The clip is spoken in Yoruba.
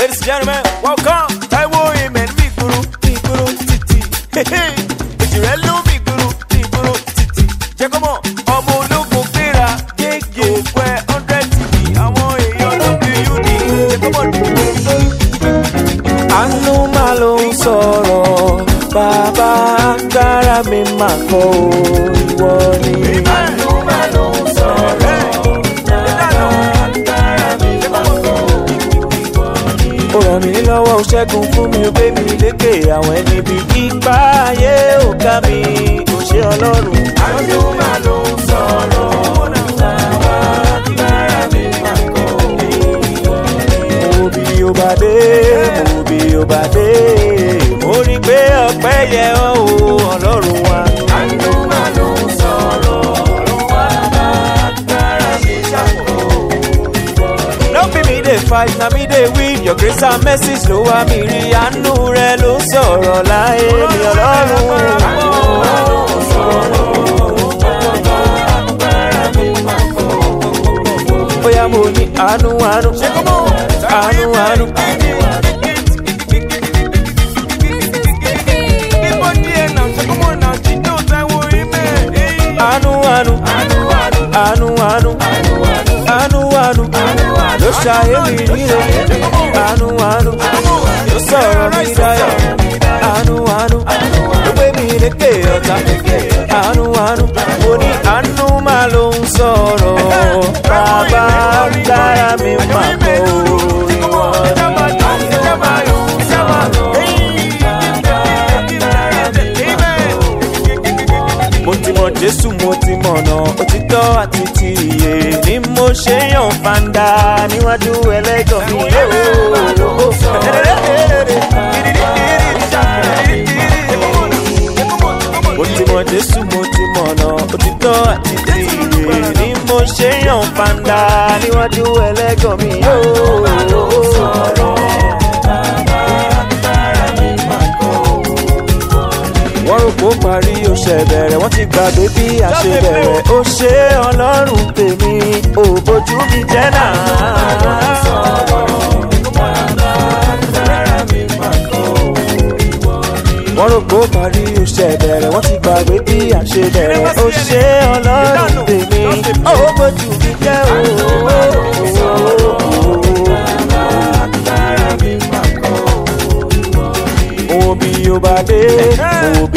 Ladies and gentlemen, welcome. Taiwo Amen, mi gburu, mi gburu titi. Èjì rẹ̀ ló mi gburu, mi gburu titi. Jẹ́ kọ́ mọ̀, ọmọ ológun gbéra, gègé pẹ́ hundred tv. Àwọn èèyàn ló bí UD. Jẹ́ kọ́ mọ̀ àánú máa ló ń sọ̀rọ̀ bàbá agbára mi máa kọ́ o, ìwọ ni. àánú máa ló ń sọ̀rọ̀ bàbá agbára mi máa kọ́ o, ìwọ ni. ó ràn mí lọ́wọ́ ó ṣẹ́gun fún mi ó gbé mi lékè àwọn ẹni bí ipa ayé ò ká mi kò ṣe ọlọ́run. àánú máa ló ń sọ̀rọ̀ bàbá agbára mi máa kọ́ o, ìwọ ni. mo bí ó bá dé mo bí ó bá dé mo rí i pé ọpẹ́ yẹ ọ́ o ọlọ́run wa. àánú máa ló ń sọ̀rọ̀ bàbá agbára mi ṣàkóso. No be me dey fight, na me dey win. Your grace and mercy ló wá mi rí. Àánú rẹ ló ń sọ̀rọ̀ láyé mi ọlọ́run. Bóyá mo ní àánú àánú, àánú àánú. Àánú àánú, àánú àánú, àánú àánú, ló ṣayé mi nílé. Àánú àánú, ló sọ̀rọ̀ mi dáyọ̀. Àánú àánú, ló gbé mi lékè ọ̀tá. Àánú àánú, mo ní àánú máa ló ń sọ̀rọ̀. Bàbá dára mi máa kọ́ ìwọ mo ti mọ jésù mo ti mọ̀nà òtítọ́ àti ti iye ni mo ṣe yàn fanda níwájú ẹlẹ́gàn mi. mo ti mọ jésù mo ti mọ̀nà òtítọ́ àti ti iye ni mo ṣe yàn fanda níwájú ẹlẹ́gàn mi. wọ́n rò pó parí ó ṣe bẹ̀rẹ̀ wọ́n ti gbàgbé bí a ṣe bẹ̀rẹ̀ ó ṣe ọlọ́run tèmi ò bójú mi jẹ́ náà. wọ́n rò pó parí ó ṣe bẹ̀rẹ̀ wọ́n ti gbàgbé bí a ṣe bẹ̀rẹ̀ ó ṣe ọlọ́run tèmi ò bójú mi jẹ́ òwò bí ó bá dé òwò